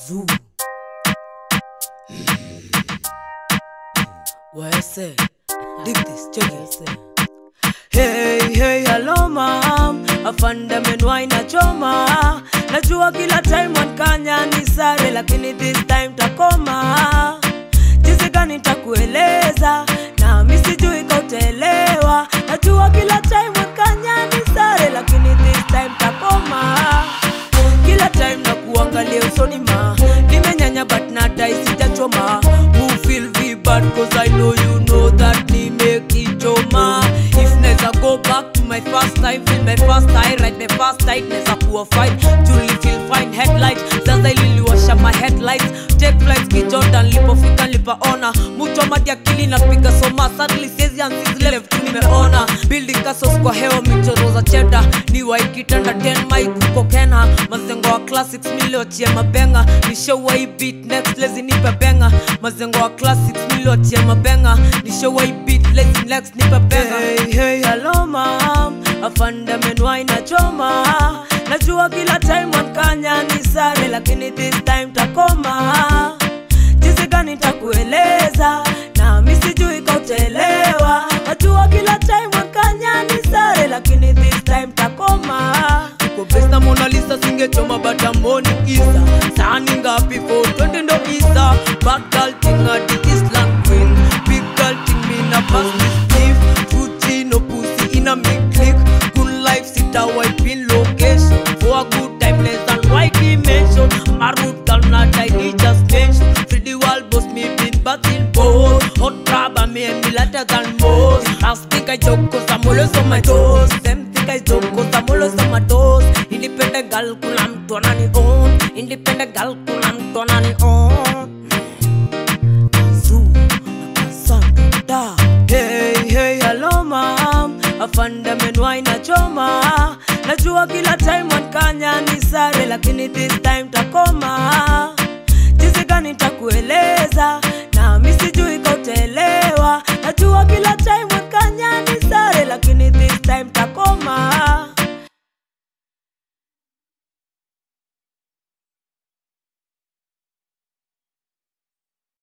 Zoo. Wese. Dig this, check it. Hey, hey, hello mom, afande menwai na choma. Najua kila time wankanya ni sare, lakini this time takoma. Jinsi gani takueleza, na mi sijui kautelewa. Najua kila time wankanya ni sare, lakini this time takoma. Kila time na kuangalia usoni ma, nimenyanya but nadai sijachoma. Who feel vi bad cause I know you know that nimekichoma. If neza go back to my first time, feel my first eye, right my first night, neza kuwa fine. Julie feel fine, headlight, sasa ililiwasha my headlights. Take flights kijordan, lipofika lipaona. Mucho madi akili napiga soma, sadly siezi anzizi left tu nimeona. Building castles kwa hewa, michoro za cheda. Ni waikitanda 10 mic huko Kenya. Mazengo wa classics miliochia mabenga. Nishawai beat next lazy nipe benga. Mazengo wa classics miliochia mabenga. Nishawai beat lazy next nipe benga. Hey, hey, hello mom. Afande menwai na choma. Najua kila time wankanya ni sare, lakini this time takoma. Jinsi gani takueleza, na mi sijui kautelewa. Najua kila time wankanya ni sare, lakini this time takoma. Uko best na Mona Lisa singechoma batamboni isa sani ngapi for 20 ndo isa bad girl thing a the Islam queen big girl thing me na pass this beef Fuji no pussy in a me click good life sit a wipe in location for a good time less than white dimension my root girl not I need just mention free the world boss me been batting both hot rubber me and me later than most I think I joke cause I'm always on my toes them think I joke cause I'm always on my toes independent girl kuna mtu anani own independent girl kuna mtu anani own Zoo, Asante. Hey, hey, hello mom afande menwai na choma najua kila time wankanya ni sare lakini this time takoma